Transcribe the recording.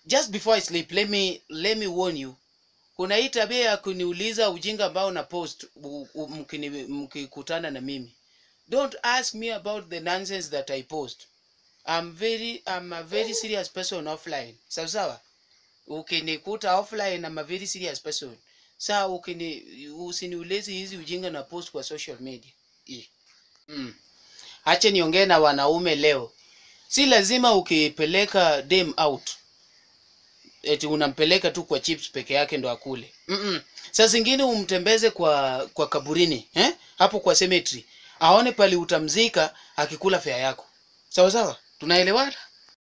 just before i sleep let me let me warn you kuna hii tabia ya kuniuliza ujinga ambao na post u- u- mkini- mkikutana na mimi don't ask me about the nonsense that i post i'm very i'm a very serious person offline sawa sawa ukinikuta offline i'm a very serious person saa ukini usiniulezi hizi ujinga na post kwa social media Ih. mm. ache niongee na wanaume leo si lazima ukipeleka dem out eti unampeleka tu kwa chips peke yake ndo akule Mm-mm. saa zingine umtembeze kwa kwa kaburini eh? hapo kwa cemetery aone pali utamzika akikula fea yako sawa sawa tunaelewana